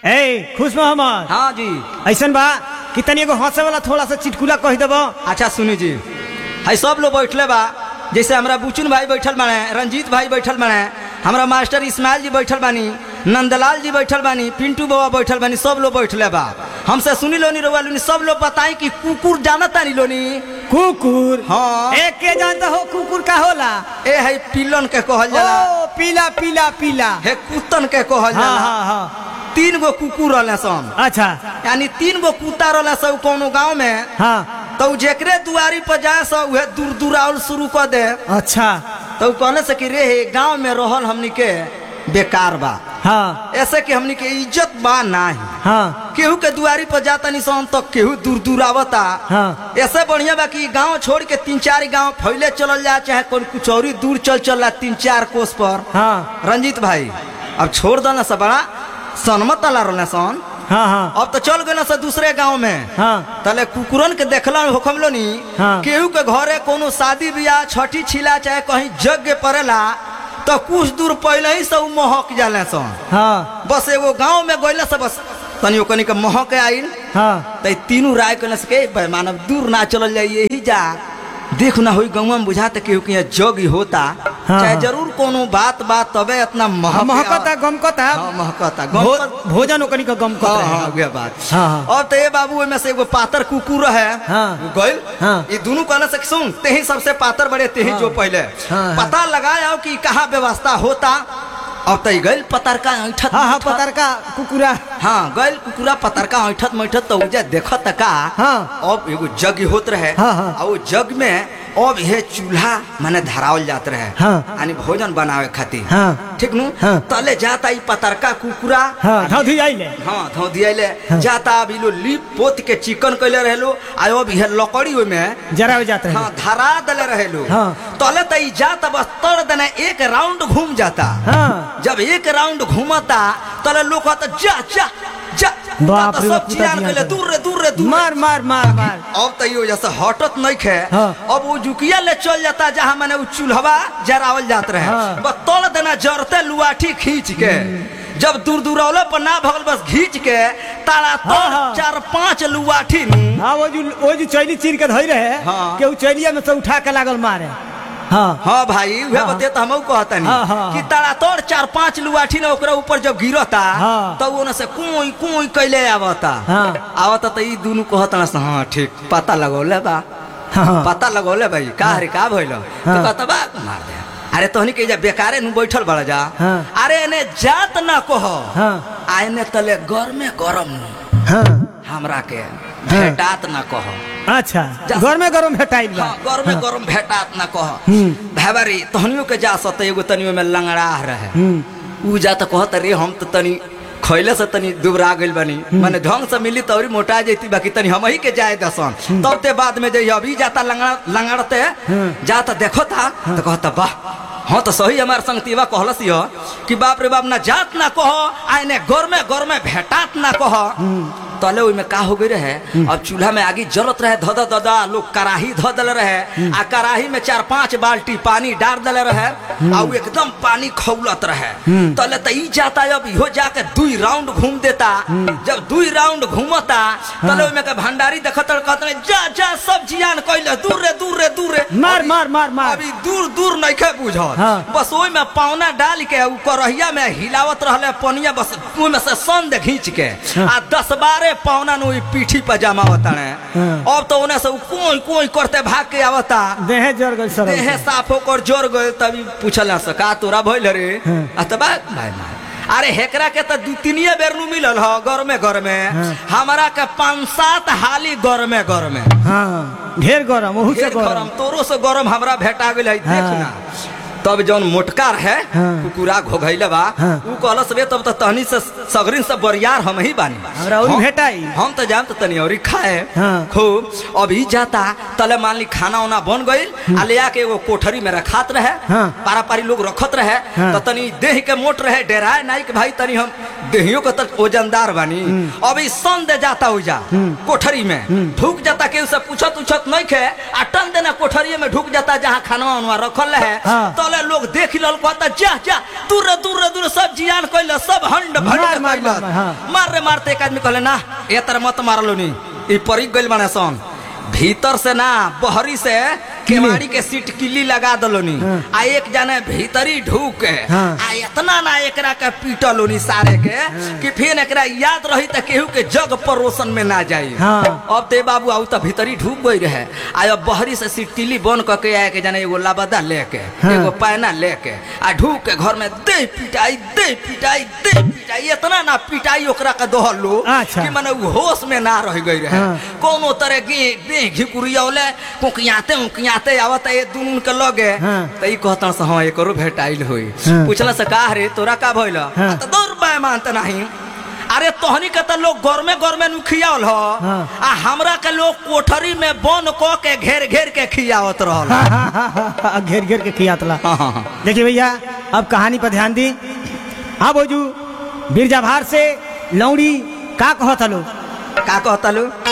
ए खुश मोहम्मद हाँ जी ऐसन बा कि तनी एगो हंसे वाला थोड़ा सा चिटकुला कह देबो अच्छा सुनी जी है सब लोग बैठले बा जैसे हमरा बुचुन भाई बैठल बाने रंजीत भाई बैठल बाने हमरा मास्टर इस्माइल जी बैठल बानी नंदलाल जी बैठल बानी पिंटू बाबा बैठल बानी सब लोग बैठले बा हमसे सुनी लोनी रोवा लोनी सब लोग बताई कि कुकुर जानता नहीं लोनी कुकुर हाँ। ए के जानता हो कुकुर का होला ए है पिलन के कहल जाला ओ पीला पीला पीला हे कुत्तन के कहल हाँ जाला हाँ हाँ तीन गो कुकुर रहले सन अच्छा यानी तीन गो कुत्ता रहले सब कोनो गांव में हाँ तो उ जेकरे दुआरी पर जाए सो उहे दूर दूराउल शुरू कर दे अच्छा तो उ कहले से कि रे गांव में रहल हमनी के बेकार बा हाँ ऐसे कि हमनी के इज्जत बा नाही हाँ केहू के दुआरी पर जाता निशान तो केहू दूर दूर आवता हाँ। ऐसे बढ़िया बा कि गांव छोड़ के तीन चार गांव फैले चलल जा चाहे कोई कुछ और ही दूर चल चल तीन चार कोस पर हाँ रंजीत भाई अब छोड़ दो ना सब बड़ा सनमत ला रहले सन हाँ हाँ अब तो चल गए ना से दूसरे गांव में हाँ तले कुकुरन के देखला होखम लो नी हाँ। केहू के घरे कोनो शादी बियाह छठी छिला चाहे कहीं यज्ञ पड़ेला तो कुछ दूर पहले ही सब महक जाले सन हाँ बस एगो गांव में गइला से बस तनी ओकनी के महक आइल हाँ त तीनों राय कहले से के भाई मानव दूर ना चलल जाई यही जा देख ना होई गांव में बुझाते केहू के यहाँ जग ही होता हाँ, चाहे हाँ। जरूर कोनो बात बात तबे इतना महक महकता गमकता हाँ, महकता भो, गमकता भोजन ओकनी का गमकता हाँ है हाँ उहे बात हाँ, हाँ। अब तो ये बाबू ओहिमे से एगो पातर कुकुर है हाँ। गइल हाँ। ये दोनों कहले से कि सुन तेही सबसे पातर बड़े तेही हाँ। जो पहले हाँ, हाँ। पता लगाया कि कहाँ व्यवस्था होता अब तो गइल पतरका ऐठत हाँ हाँ मैठत। पतर का कुकुरा हाँ गइल कुकुरा पतरका ऐठत मैठत तो उजे देखत का हाँ। अब एगो जग होत रहे हाँ, हाँ। और वो जग में अब ये चूल्हा माने धरावल जात रहे हाँ। यानी भोजन बनावे खातिर हाँ। ठीक नु हाँ। तले जाता ई पतरका कुकुरा हाँ धौधी आइले हाँ धो दियाले हाँ। जाता अभी लो लीप पोत के चिकन कैले रहेलो आयो अभी है लकड़ी ओय में जरा हो जाते हाँ हैं धरा दले रहेलो हाँ। तले त ई जाता बस तड़ देने एक राउंड घूम जाता हाँ जब एक राउंड घूमता तले लोग कहता जा जा जा बाप तो रे सब बाप, चिरान कुत्ता कैले दिया दूर रे दूर रे दूर रे। मार मार मार मार अब तो यो जैसे हटत नहीं खे हाँ। अब वो जुकिया ले चल जाता जहाँ मैंने वो चूल्हवा जरावल जात रहे हाँ। बस तोड़ देना जरते लुआठी खींच के जब दूर दूर औले पर ना भगल बस खींच के तारा हाँ, तोड़ हाँ। चार पांच लुआठी नु हाँ वो जो वो जो चैली चीर के धोई रहे हाँ। के उ चैलिया में से उठा के लागल मारे हाँ हाँ भाई वह हाँ। बते तो हम कहता नहीं हाँ, हाँ, कि हाँ। तारा तोड़ चार पांच लुआठी ने ओकरा ऊपर जब गिरता हाँ। तो वो से कुई कुई कैले आवता हाँ। आवता तो ई दोनों कहता ना हाँ ठीक पता लगौले बा हाँ पता लगौले भाई का रे का भइल तो हाँ। कहता बा मार दे अरे तोहनी के जा बेकारे नु बैठल बड़ा जा हाँ। अरे ने जात ना कह हाँ आने तले गरमे गरम नु हाँ हमरा के भेटात ना कह अच्छा जा- घर में गरम भेटाइल बा हाँ गरमे गरम भेटात ना कह हम्म। भाई तोहनियो के जा सत एगो तनियो में लंगड़ा रहे हम्म उ जा तो कहत रे हम तो तनी खैले से तनी दुबरा गइल बनी माने ढंग से मिली तौरी मोटा जैती बाकी तनी हम ही के जाए दसन तब ते बाद में जइया अभी जाता लंगड़ा लंगड़ते हम्म। जाता देखो था तो कहता वाह हाँ तो सही हमार संगतीवा कहलस यो कि बाप रे बाप ना जात ना कह आने घर में घर में भेटात ना कह तले ओइमे का हो गई रहे अब चूल्हा में आगी जलत रहे धद ददा लोग कराही ध दले रहे आ कराही में चार पांच बाल्टी पानी डाल दले रहे आ उ एकदम पानी खौलत रहे तले त ई जाता अब इहो जाके दुई राउंड घूम देता जब दुई राउंड घूमता तले ओइमे के भंडारी देखत कहत रहे, जा जा सब जियान कइले दूर रे दूर रे दूर रे मार अभी- मार मार मार अभी दूर दूर नइखे बुझत हाँ। बस ओइ में पावना डाल के उ करहिया में हिलावत रहले पनिया बस ओइ में से संद खींच के हाँ। आ दस बारह पावना नु पीठी पर जमा होता है हाँ। अब तो उन्हें से उ कोई कोई करते भाग के आवता देहे जर गई सर देह साफ होकर जोर गए तभी पूछला से का तोरा भइल रे हाँ। अतबा भाई मार अरे हेकरा के तो दू तीनिए बेर नु मिलल ह घर में घर में हाँ। हमारा के पांच सात हाली घर में घर में हाँ ढेर गरम ओहू से ढेर गरम गरम तोरो से गरम हमरा भेटा गेल है हाँ। देखना तब जौन मोटका है हाँ। कुकुरा घोघैले बा हाँ। उ कहलस रे तब त तहनी से सगरिन से बरियार हम ही बानी हमरा औरी हम- भेटाई। हम तो जाम तो तनी औरी खाए हाँ। खूब अभी जाता तले मान ली खाना उना बन गइल आ ले आके एगो कोठरी में रखात रहे हाँ। पारा पारी लोग रखत रहे हाँ। तो तनी देह के मोट रहे डेराए नाई के भाई तनी हम देहियो के तक वजनदार बानी अभी सन दे जाता उजा कोठरी में ढुक जाता केहू से पूछत उछत नहीं खे आ टन देना कोठरी में ढुक जाता जहाँ खानवा उनवा रखल है हाँ। तले लोग देख लल कहता जा जा दूर दूर दूर सब जियान कैल सब हंड मार, भंड मार, कैलस। मार, हाँ। मारे मारते एक आदमी कहले ना ए तरह मत मारलो नी ई परी गइल बने सन भीतर से ना बहरी से केवाड़ी के सीट किल्ली लगा दलोनी हाँ। आ एक जने भीतरी ढूक के हाँ। आ इतना ना एकरा के पीटलोनी सारे के कि फिर एकरा याद रही त केहू के जग परोसन में ना जाई हाँ। अब ते बाबू आऊ त भीतरी ढूक गई रहे आ अब बहरी से सीट किल्ली बन क के आए के जाने एगो लाबदा लेके हाँ। एगो पैना लेके आ ढूक के घर में दे पिटाई दे पिटाई दे पिटाई इतना ना पिटाई ओकरा के दोहलो अच्छा। कि माने उ होश में ना रह गई रहे हाँ। कोनो तरह के दे घिकुरियावले कुकियाते उकियाते आवत ये दुनून के लगे हाँ। त ई कहतन से हां एकरो भेटाइल होई हाँ। पूछला से का रे तोरा का भइल हाँ। त दौर बाय मानत नहीं अरे तोहनी के त लोग गरमे गरमे नु खियावल ह हाँ। आ हमरा के लोग कोठरी में बन क के घेर घेर के खियावत रहल हाँ, हाँ, हाँ, हाँ, हाँ, घेर घेर के खियातला हाँ, हाँ, हाँ। देखिए भैया अब कहानी पर ध्यान दी हाँ बोजू बिरजा भार से लौड़ी का कहत हलो का कहता लो